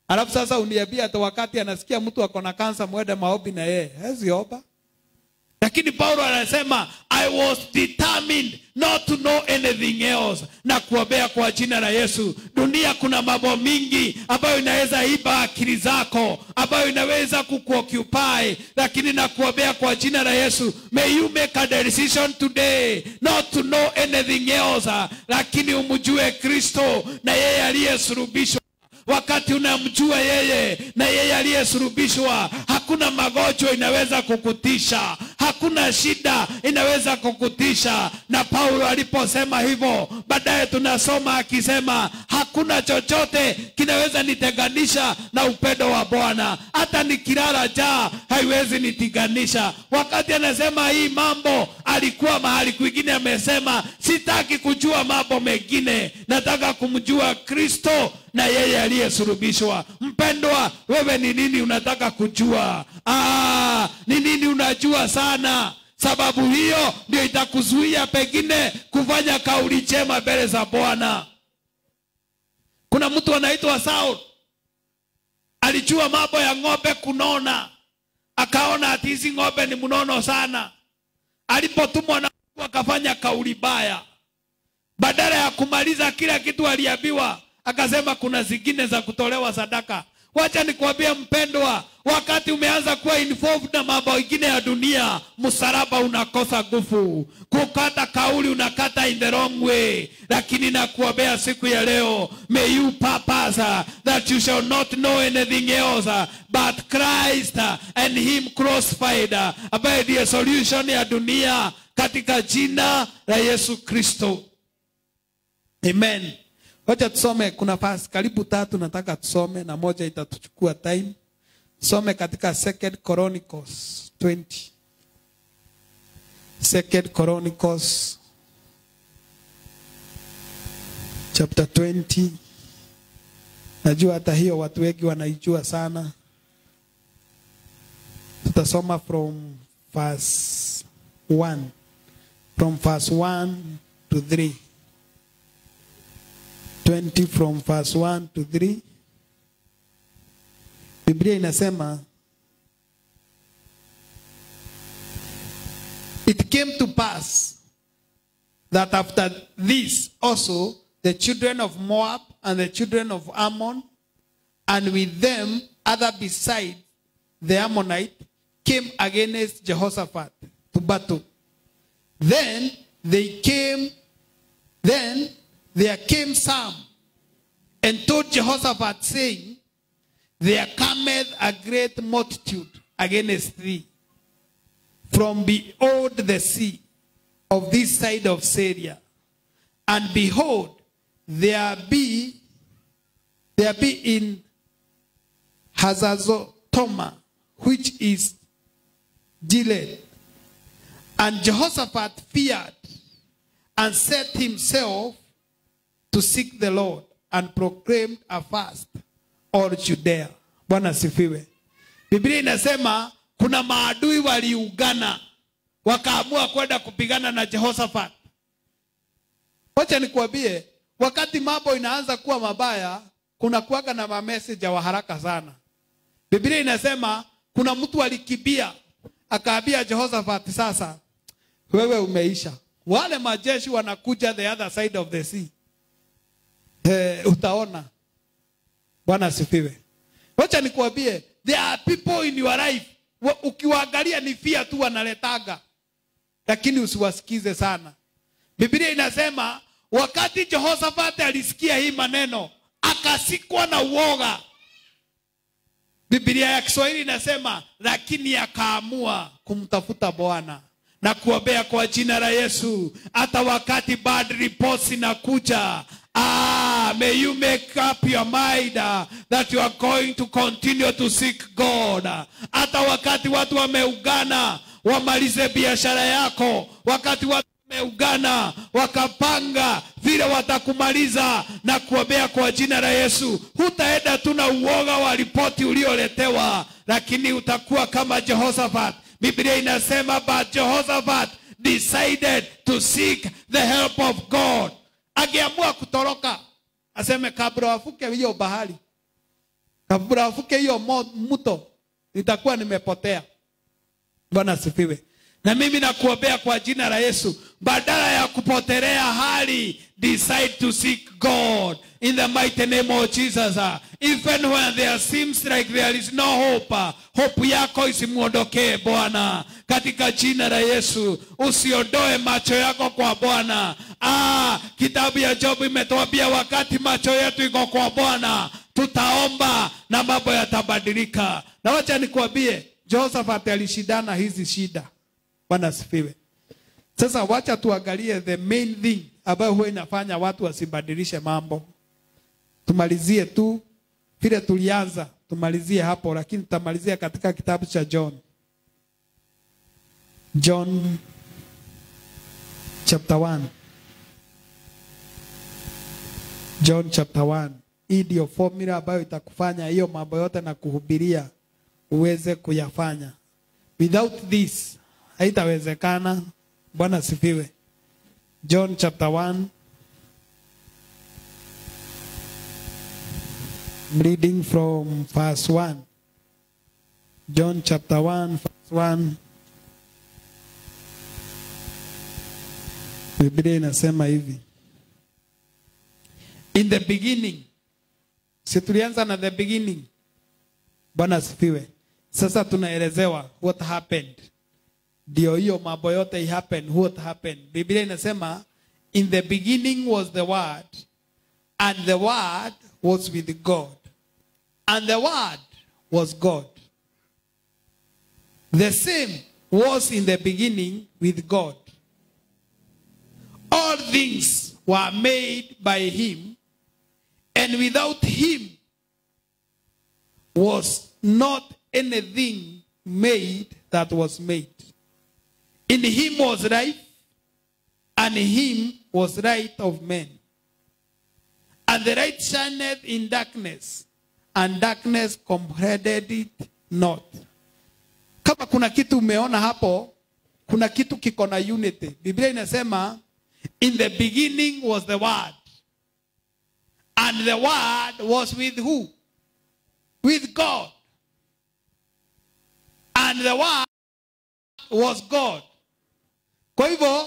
Speaker 1: alafu sasa uniambia hata wakati anasikia mtu ako na kansa mwende maombi na yeye hezi omba lakini paulo anasema i was determined not to know anything else na kuombea kwa jina la yesu dunia kuna mambo mingi ambayo inaweza iba akili zako ambayo inaweza kukuoccupy lakini na kuombea kwa jina la yesu may you make a decision today not to know anything else lakini umjue kristo na yeye aliyesulubishwa wakati unamjua yeye na yeye aliyesulubishwa hakuna magonjwa inaweza kukutisha hakuna shida inaweza kukutisha na paulo aliposema hivyo baadaye tunasoma akisema hakuna chochote kinaweza nitenganisha na upendo wa bwana hata nikilala jaa haiwezi nitiganisha wakati anasema hii mambo alikuwa mahali kwingine amesema sitaki kujua mambo mengine nataka kumjua kristo na yeye aliyesulubishwa mpendwa wewe ni nini unataka kujua Ah, ni nini unajua sana sababu hiyo ndio itakuzuia pengine kufanya kauli njema mbele za bwana kuna mtu anaitwa saul alijua mambo ya ng'ombe kunona akaona ati hizi ng'ombe ni mnono sana alipotumwa na Mungu akafanya kauli baya badala ya kumaliza kila kitu aliambiwa akasema kuna zingine za kutolewa sadaka wacha nikwambie mpendwa wakati umeanza kuwa involved na mambo ingine ya dunia msalaba unakosa nguvu kukata kauli unakata in the wrong way lakini nakuombea siku ya leo may you purpose uh, that you shall not know anything else uh, but christ uh, and him crucified uh, ambaye ndiye solution ya dunia katika jina la yesu kristo amen wacha tusome kuna fasi karibu tatu nataka tusome na moja itatuchukua time some katika second chronicles 20 second chronicles chapter 20 najua hata hiyo watu wengi wanaijua sana tutasoma from verse 1 from verse 1 to 3 20 from verse 1 to 3 biblia inasema it came to pass that after this also the children of moab and the children of ammon and with them other beside the ammonite came against jehoshaphat to battle then they came then there came some and told jehoshaphat saying there cometh a great multitude against thee from beyond the sea of this side of Syria. And behold, there be there be in Hazazotoma, which is Gilead. And Jehoshaphat feared and set himself to seek the Lord and proclaimed a fast all Judea. Bwana asifiwe. Biblia inasema kuna maadui waliungana wakaamua kwenda kupigana na Jehoshaphat. Wacha nikuambie, wakati mambo inaanza kuwa mabaya, kuna kuwaga na mameseja wa haraka sana. Biblia inasema kuna mtu alikibia akaambia Jehoshaphat, sasa wewe umeisha, wale majeshi wanakuja the other side of the sea. Eh, utaona. Bwana asifiwe. Wacha nikuambie, there are people in your life wa- ukiwaangalia ni fia tu wanaletaga, lakini usiwasikize sana. Biblia inasema wakati Jehoshaphat alisikia hii maneno akasikwa na uoga. Biblia ya Kiswahili inasema lakini akaamua kumtafuta Bwana na kuombea kwa jina la Yesu, hata wakati bad reports inakuja. Ah, may you make up your mind uh, that you are going to continue to seek God. Hata wakati watu wameugana wamalize biashara yako, wakati watu wameugana wakapanga vile watakumaliza na kuombea kwa jina la Yesu. Hutaenda tu na uoga wa ripoti ulioletewa, lakini utakuwa kama Jehoshaphat. Biblia inasema but Jehoshaphat decided to seek the help of God. Angeamua kutoroka aseme kabla wafuke hiyo bahari, kabla avuke hiyo mo- mto nitakuwa nimepotea bwana asifiwe na mimi nakuombea kwa jina la yesu badala ya kupotelea hali decide to seek god in the mighty name of jesus even when there seems like there is no hope hope yako isimwondokee bwana katika jina la yesu usiondoe macho yako kwa bwana ah, kitabu ya jobu imetuambia wakati macho yetu iko kwa bwana tutaomba na mambo yatabadilika na wacha nikuambie josephat alishindana hizi shida bwana asifiwe sasa wacha tuangalie the main thing ambayo huwa inafanya watu wasibadilishe mambo tumalizie tu vile tulianza tumalizie hapo lakini tutamalizia katika kitabu cha john john chapter 1 john chapter 1 hii ndio formula ambayo itakufanya hiyo mambo yote na kuhubiria uweze kuyafanya without this haitawezekana bwana asifiwe john chapter 1 I'm reading from verse 1 john chapter 1 verse 1 biblia inasema hivi in the beginning si tulianza na the beginning bwana asifiwe sasa tunaelezewa what happened ndio hiyo mambo yote happen what happened biblia inasema in the beginning was the word and the word was with god and the word was god the same was in the beginning with god all things were made by him and without him was not anything made that was made in him was life, and him was light of men. And the light shineth in darkness, and darkness comprehended it not. Kama kuna kitu umeona hapo, kuna kitu kiko na unity. Biblia inasema, in the beginning was the word. And the word was with who? With God. And the word was God. Kwa hivyo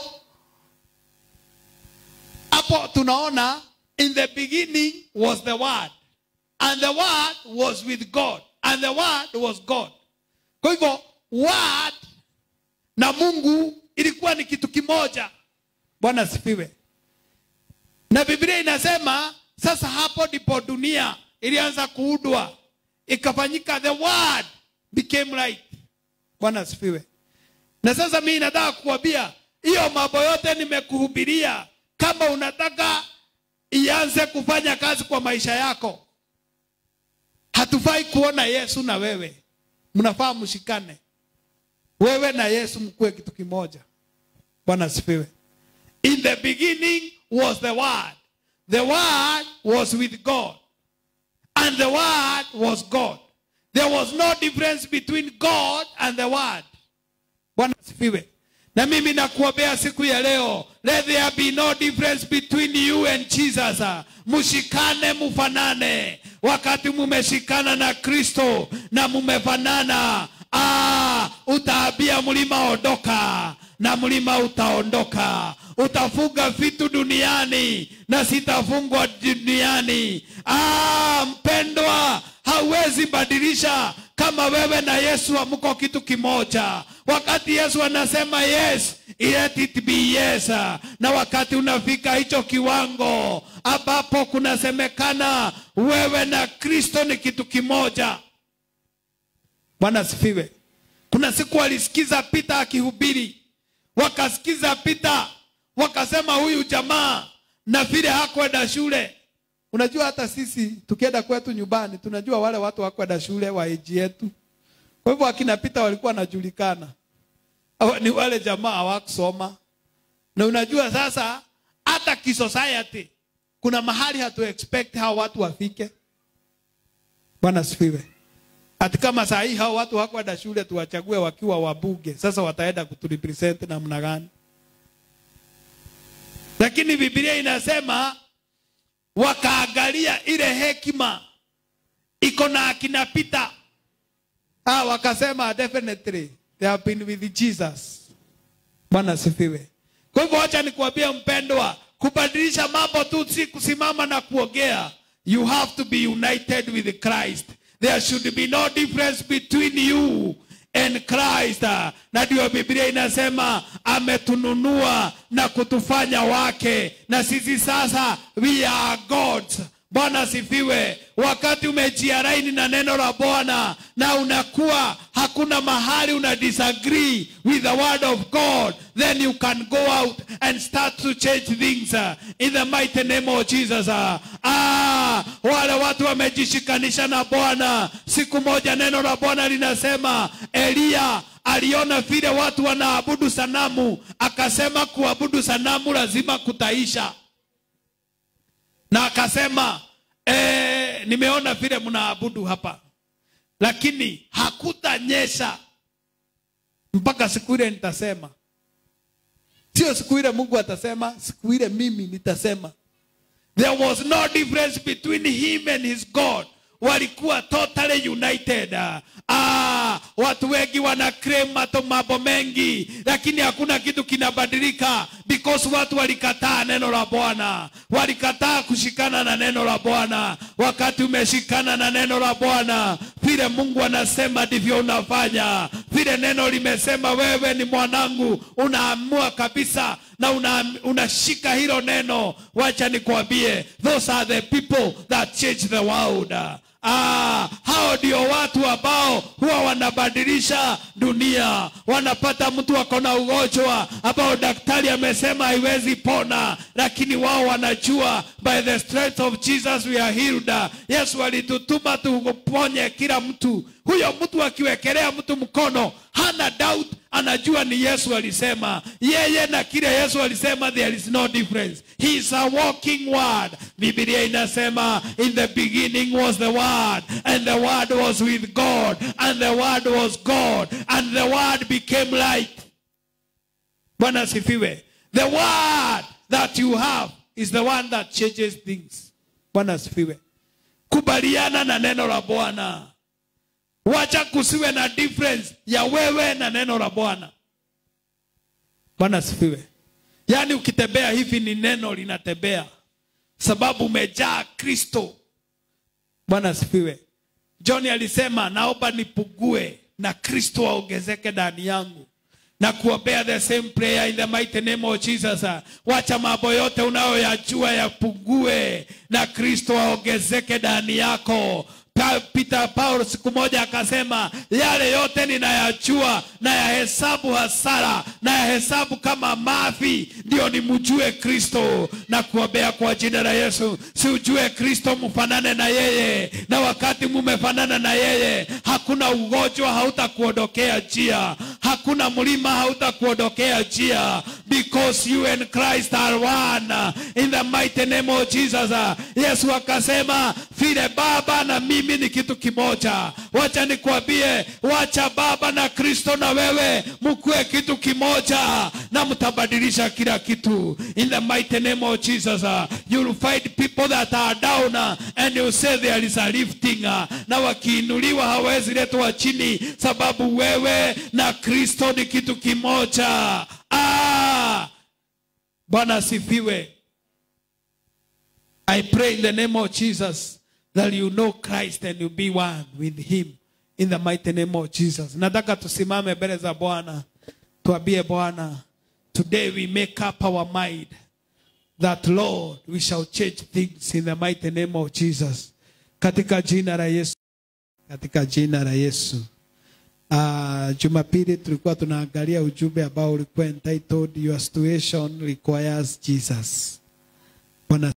Speaker 1: hapo tunaona in the beginning was the word and the word was with God and the word was God. Kwa hivyo word na Mungu ilikuwa ni kitu kimoja. Bwana asifiwe. Na Biblia inasema sasa hapo ndipo dunia ilianza kuudwa ikafanyika the word became light. Bwana asifiwe. Na sasa mimi nataka kukwambia hiyo mambo yote nimekuhubiria, kama unataka ianze kufanya kazi kwa maisha yako, hatufai kuona Yesu na wewe, mnafaa mshikane, wewe na Yesu mkuwe kitu kimoja. Bwana asifiwe. In the beginning was the word, the word was with God, and the word was God. There was no difference between God and the word. Bwana asifiwe. Na mimi nakuombea siku ya leo, let there be no difference between you and Jesus. Mshikane, mufanane. Wakati mumeshikana na Kristo na mumefanana, ah, utaambia mlima ondoka na mlima utaondoka. Utafunga vitu duniani na sitafungwa duniani. Ah, mpendwa, hauwezi badilisha kama wewe na Yesu hamko kitu kimoja. Wakati Yesu anasema yes, let it be yes. Na wakati unafika hicho kiwango ambapo kunasemekana wewe na Kristo ni kitu kimoja. Bwana asifiwe. Kuna siku walisikiza Pita akihubiri, wakasikiza Pita, wakasema huyu jamaa na vile hakwenda shule. Unajua hata sisi tukienda kwetu nyumbani tunajua wale watu hakwenda shule wa eji yetu. Kwa hivyo akina Pita walikuwa wanajulikana. Hawa ni wale jamaa hawakusoma. Na unajua sasa hata kisociety kuna mahali hatu expect hao watu wafike. Bwana asifiwe. Ati kama saa hii hao watu hawakwenda shule tuwachague wakiwa wabuge. Sasa wataenda kuturepresent namna gani? Lakini Biblia inasema wakaangalia ile hekima iko na akina Peter. Ah, wakasema definitely they have been with Jesus. Bwana asifiwe. Kwa hivyo wacha nikuambie mpendwa, kubadilisha mambo tu si kusimama na kuongea. You have to be united with Christ. There should be no difference between you and Christ. Na ndio Biblia inasema ametununua na kutufanya wake, na sisi sasa we are gods. Bwana asifiwe. Wakati umejiaraini na neno la Bwana na unakuwa hakuna mahali una disagree with the word of God, then you can go out and start to change things uh, in the mighty name of Jesus. uh. Ah, wale watu wamejishikanisha na Bwana. Siku moja neno la Bwana linasema Eliya aliona vile watu wanaabudu sanamu, akasema kuabudu sanamu lazima kutaisha na akasema eh, nimeona vile mnaabudu hapa, lakini hakutanyesha mpaka siku ile nitasema. Sio siku ile Mungu atasema, siku ile mimi nitasema. There was no difference between him and his God. Walikuwa totally united. Ah, watu wengi wana claim mato mambo mengi, lakini hakuna kitu kinabadilika because watu walikataa neno la Bwana, walikataa kushikana na neno la Bwana. Wakati umeshikana na neno la Bwana, vile Mungu anasema ndivyo unafanya, vile neno limesema, wewe ni mwanangu, unaamua kabisa na una, unashika hilo neno. Wacha nikwambie, those are the people that change the world. Ah, hao ndio watu ambao huwa wanabadilisha dunia. Wanapata mtu ako na ugonjwa ambao daktari amesema haiwezi pona, lakini wao wanajua by the strength of Jesus we are healed. Yesu alitutuma tuponye kila mtu. Huyo mtu akiwekelea mtu mkono hana doubt, anajua ni Yesu alisema. Yeye na kile Yesu alisema, there is no difference. He is a walking word. Biblia inasema in the beginning was the word and the word was with God and the word was God and the word became light. Bwana asifiwe. The word that you have is the one that changes things. Bwana asifiwe. Kubaliana na neno la Bwana. Wacha kusiwe na difference ya wewe na neno la Bwana. Bwana asifiwe. Yaani ukitembea hivi ni neno linatembea, sababu umejaa Kristo. Bwana asifiwe. John alisema naomba nipugue na Kristo aongezeke ndani yangu na kuombea the same prayer in the mighty name of Jesus. Wacha mambo yote unayoyajua yapungue na Kristo aongezeke ndani yako. Pa- Peter Paul siku moja akasema, yale yote ninayajua na yahesabu hasara na yahesabu kama mavi, ndio nimjue Kristo na kuombea kwa jina la Yesu. Si ujue Kristo, mfanane na yeye, na wakati mumefanana na yeye, hakuna ugonjwa hautakuondokea njia, hakuna mlima hautakuondokea njia, because you and Christ are one in the mighty name of Jesus. Yesu akasema vile Baba na mimi ni kitu kimoja. Wacha nikwambie, wacha Baba na Kristo na wewe mkuwe kitu kimoja, na mtabadilisha kila kitu in the mighty name of Jesus. You'll find people that are down and you say there is a lifting, na wakiinuliwa hawezi letwa chini, sababu wewe na Kristo ni kitu kimoja. Ah, Bwana asifiwe. I pray in the name of Jesus that you know Christ and you be one with him in the mighty name of Jesus. Nataka tusimame mbele za Bwana. Tuambie Bwana, today we make up our mind that Lord, we shall change things in the mighty name of Jesus. Katika jina la Yesu. Katika jina la Yesu. Uh, Jumapili tulikuwa tunaangalia ujumbe ambao ulikuwa entitled Your Situation Requires Jesus. Bwana